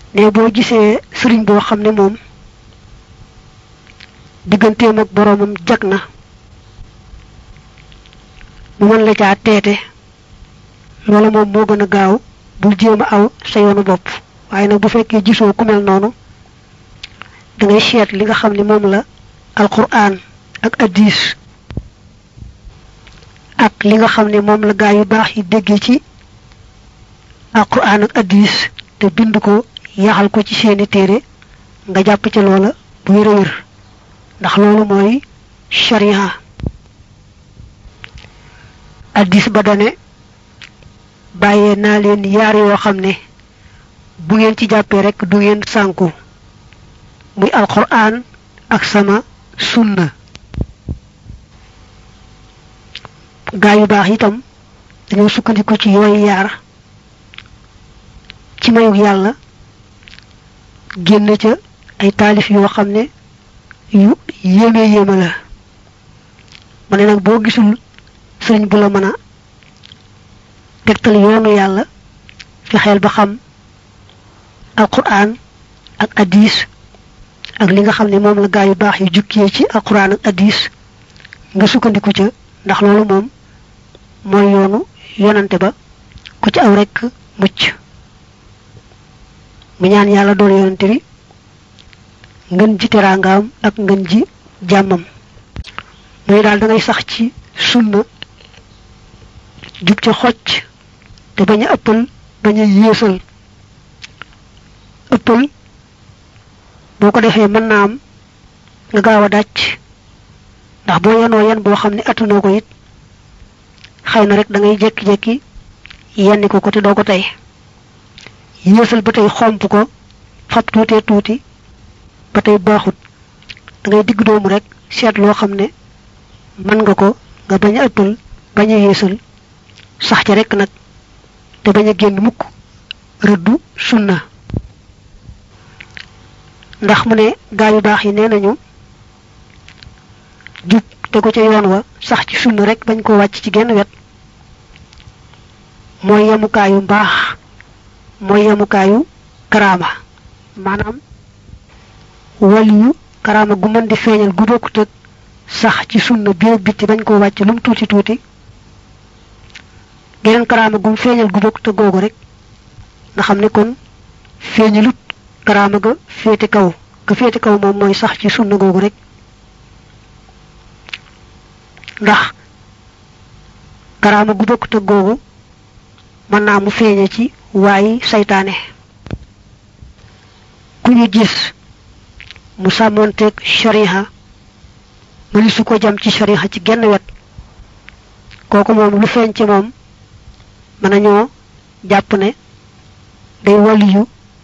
ne boo gisee sëriñ boo xam ne moom digganteem ak boroomam jag na mu mën la caa teete loola moom moo gën a gaaw bul jéem a aw sa yoonu bopp waaye nag bu fekkee gisoo ku mel noonu da ngay seet li nga xam ne moom la alquran ak addis ak li nga xam ne moom la gaa yu baax yi déggee ci alquran ak addis te bind ko yaxal ko ci seeni téere nga jàpp ca loola bu wér a wér ndax loolu mooy sharia addis ba dane bàyyee naa leen yaar yoo xam ne bu ngeen ci jàppee rekk du ngeen sànku muy alquran ak sama sunna gaa yu baax itam dañoo sukkandiku ci yooyu yaar ci mayug yàlla génn ca ay taalif yoo xam ne yu yéeme yéeme la ma ne nag boo gisul sëriñ bu la mën a tegtal yoonu yàlla fexeel ba xam alquran ak addis ak li nga xam ne moom la gaa yu baax yu jukkee ci alquran ak addis nga sukkandiku ca ndax loolu moom mooy yoonu yonante ba ku ci aw rekk mucc mu ñaan yàlla doon yonante bi ngën ji teraangaam ak ngën ji jàmmam muy daal da ngay sax ci sunna jub ca xocc te bañ a ëppal bañ a yéesal ëppal boo ko defee mën naa am nga gaaw a dàcc ndax boo yenoo yen boo xam ne attanoo ko it xëy na rek da ngay jekki-jekki yenni ko ko te doo ko tey yéesal ba tey xomp ko fab tuutee tuuti ba tey baaxut da ngay digg doomu rek seet loo xam ne mën nga ko nga bañ a ëppal bañ a yéesal sax ca rek nag te bañ a génn mukk rëddu sunna ndax mu ne gaa yu baax yi nee nañu jub te ko ca yoon wa sax ci sunna rek bañ koo wàcc ci genn wet mooy yemukaayu mbaax mooy yemukaayu karaama maanaam waliyu karaama gu mën di feeñal gu bokkut ak sax ci sunna bi ak bitti bañ koo wàcc lu mu tuuti tuuti geneen karaama gum feeñal gu bokkut ak googu rek nga xam ne kon feeñalut karaama ga féete kaw ga féete kaw moom mooy sax ci sunna googu rek ndax karaama gu bokkut ak googu mën naa mu feeñe ci waayi saytaane ku ñu gis mu sàmmoonteeg shariha mëni su ko jam ci shariha ci genn wet kooku moom lu feeñ ci moom mën nañoo jàpp ne day waliyu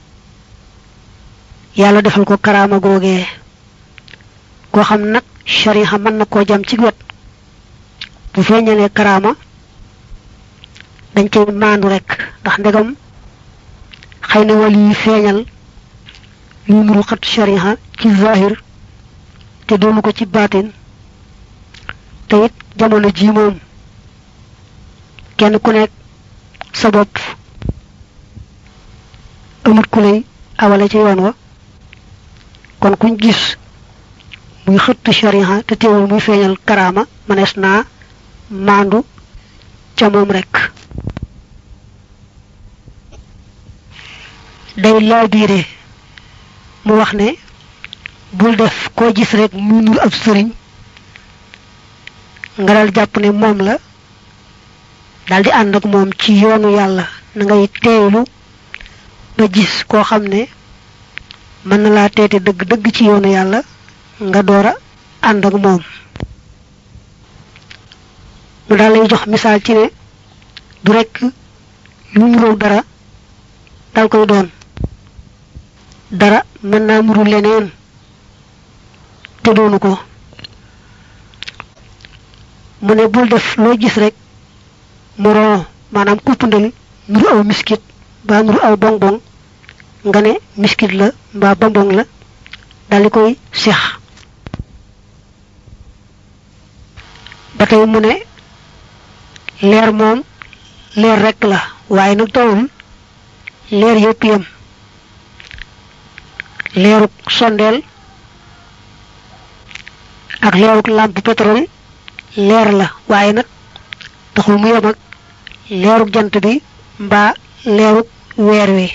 yàlla defal ko karaama googee koo xam nag shariha mën na koo jam ci wet bu feeñalee karaama dañ koy maandu rek ndax ndegam xëy na wali yi feeñal luy nuru xat shariha ci zahir te doonu ko ci baatin te it jamono ji moom kenn ku nekk sa bopp amut ku lay awale ci yoon wa kon kuñ gis muy xëtt shariha te teewul muy feeñal karaama mënees naa maandu ca moom rek day laabiire mu wax ne bul def koo gis rek mu nur ab sëriñ nga dal jàpp ne moom la dal di ànd ak moom ci yoonu yàlla na ngay teeylu ba gis koo xam ne mën na laa teete dëgg dëgg ci yoonu yàlla nga door a ànd ak moom mu daal lay jox misaal ci ne du rekk lu muroog dara dal koy doon dara mën naa muru leneen te doonu ko mu ne bul def loo gis rek moroom maanaam kuppandal nuru aw miskit mbaa nuru aw bonbon nga ne miskit la mbaa bonbon la daldi koy seex ba tey mu ne leer moom leer rekk la waaye nag doowul leer yépp yam leeruk sondeel ak leeruk lampe pétrole leer la waaye nag taxul mu yem ak leeruk jant bi mbaa leeruk weer wi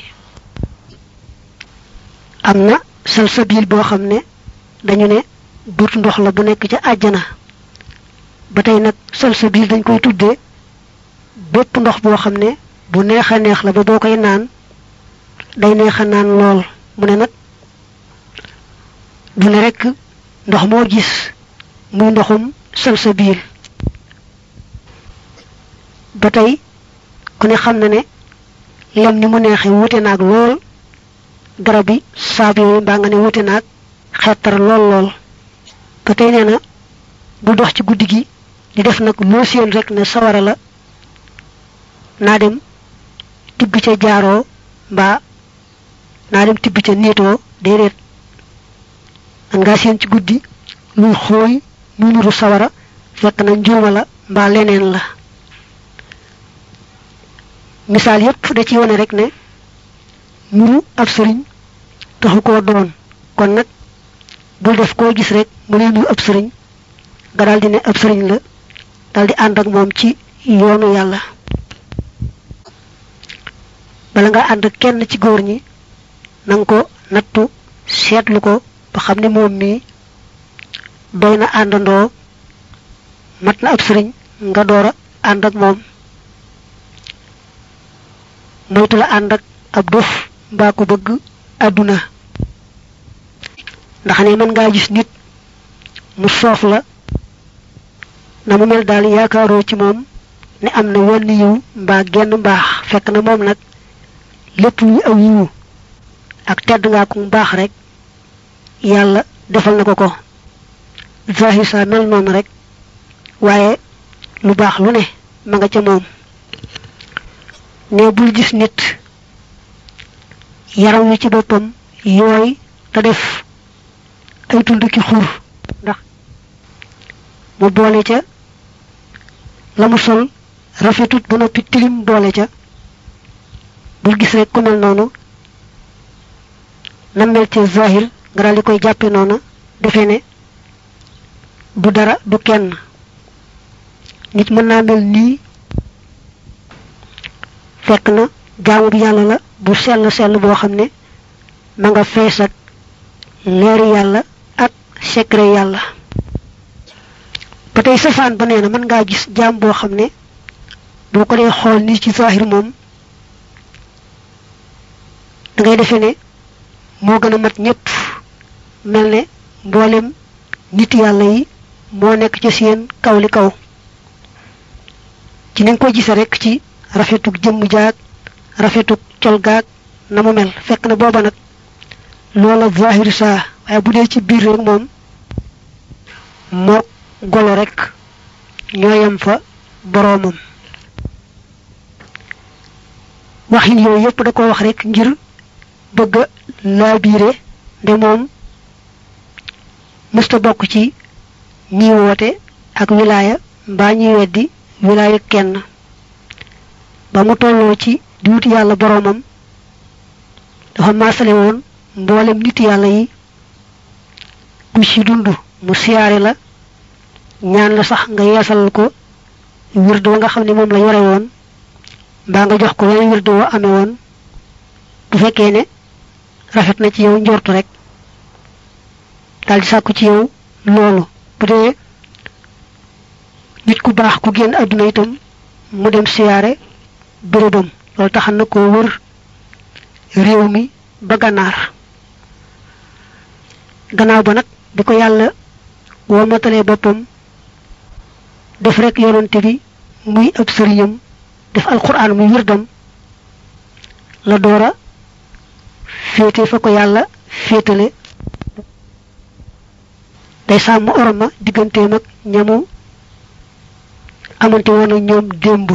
am na salsabil boo xam ne dañu ne but ndox la bu nekk ca àjjana ba tey nag salsabil dañ koy tuddee bépp ndox boo xam ne bu neex a neex la ba boo koy naan day neex a naan lool mu ne nag du ne rekk ndox moo gis muy ndoxum salsabil ba tey ku ne xam na ne lem ni mu neexee wute naag lool garab yi saab yooyu mbaa nga ne wute naag xeetar lool lool ba tey nee na bu dox ci guddi gi di def nag loo seen rek ne sawara la naa dem tibb ca jaaroo mbaa naa dem tibb ca niitoo déedéet man ngaa seen ci guddi luy xooy muy nuru sawara fekk na njuuma la mbaa leneen la misaal yépp da ci wone rek ne nuru ab sëriñ taxu koo doon kon nag bul def koo gis rek mu ne nuru ab sëriñ nga daldi ne ab sëriñ la daldi ànd ak moom ci yoonu yàlla bala nga ànd kenn ci góor ñi nanga ko nattu seetlu ko ba xam ne moom mii doy na àndandoo mat na ab sëriñ nga door a ànd ak moom moytu la ànd ak ab dof mbaa ko bëgg àdduna ndax ne mën ngaa gis nit mu soof la na mu mel daal yaakaaroo ci moom ne am na wenn yiw mbaa genn mbaax fekk na moom nag lépp luy aw yiwu ak tedd ngaa ko mbaax rek yàlla defal na ko ko zahir sa mel noonu rek waaye lu baax lu ne ma nga ca moom ne bul gis nit yaram wi ci boppam yooy te def ay tund ki xur ndax mu boole ca la mu sol rafetut ba noppi tilim boole ca bul gis rek ku mel noonu na mel ci zahir nga daal di koy jàppe noonu defe ne du dara du kenn nit mën naa mel nii fekk na jaamu bi yàlla la bu sell sell boo xam ne ma nga fees ak leeri yàlla ak secret yàlla ba tey safaan ba nee na mën ngaa gis jaam boo xam ne boo ko dee xool nii ci zahir moom da ngay defe ne moo gën a mat ñëpp mel ne mboolem nit yàlla yi moo nekk ci seen kaw li kaw ci ni nga ko gise rek ci rafetuk jëmm jaag rafetuk col gaag na mu mel fekk na booba nag loola zahir saa waaye bu dee ci biir rek moom moo golo rek ñooyam fa boroomam waxin yooyu yépp da ko wax rek ngir bëgg a laabiire nde moom mësta bokk ci ñi woote ak wilaaya mbaa ñi weddi wilaaya kenn ba mu tolloo ci di wut yàlla boroomam dafa maasale woon mboolem nit yàlla yi ku ci dund mu siyaare la ñaan la sax nga yeesal ko wird wa nga xam ne moom la yore woon mbaa nga jox ko wenn wird wa amee woon bu fekkee ne rafet na ci yow njortu rek daldi sàkku ci yow loolu bu dee nit ku baax ku génn àdduna itam mu dem siyaare bérébam loolu taxan na koo wër réew mi ba gànnaar gannaaw ba nag bi ko yàlla womatalee boppam def rek yonante bi muy ab sëriñam def alquran muy wirdam la doora féete fa ko yàlla féetale day sàmm orma digganteem ak ñamu amante woon ak ñoom démb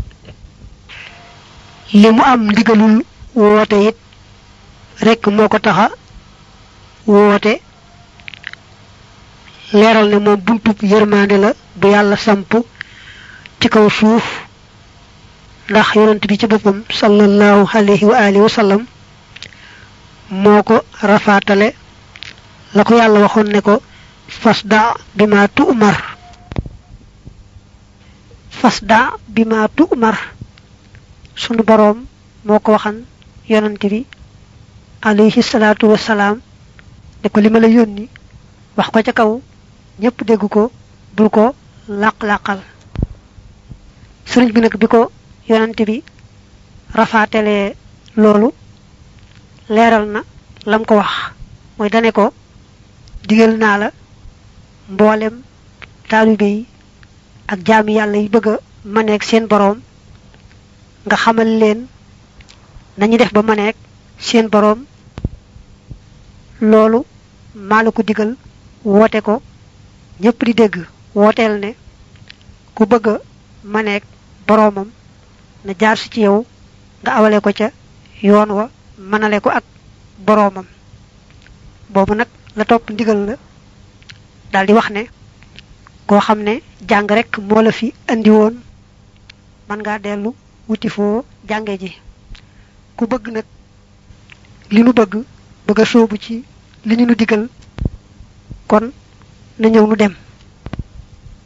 li mu am ndigalul woote it rekk moo ko taxa woote leeral ne moom buntub yërmande la bu yàlla samp ci kaw suuf ndax yonent bi ci boppam sallallahu alayhi wa alihi wa sallam moo ko rafaatale la ko yàlla waxoon ne ko fasda bi ma tu'mar fasda bi ma tu'mar sunu boroom moo ko waxan yonante bi alayhi salaatu wasalaam ne ko li ma la yónni wax ko ca kaw ñépp dégg ko bul ko làq-làqal sëriñ bi nag bi ko yonante bi rafaatelee loolu leeral na lam ko wax mooy dane ko digal naa la mboolem taalibe yi ak jaami yàlla yi bëgg a maneeg seen boroom nga xamal leen nañu def ba maneeg seen boroom loolu maa la ko digal woote ko ñépp di dégg wooteel ne ku bëgg a maneeg boroomam na jaar si ci yow nga awale ko ca yoon wa mënale ko ak boroomam boobu nag la topp ndigal la daldi wax ne koo xam ne jàng rek moo la fi andi woon mën ngaa dellu wuti foo jànge ji ku bëgg nag li nu bëgg bëgg a sóobu ci li ñu nu digal kon na ñëw nu dem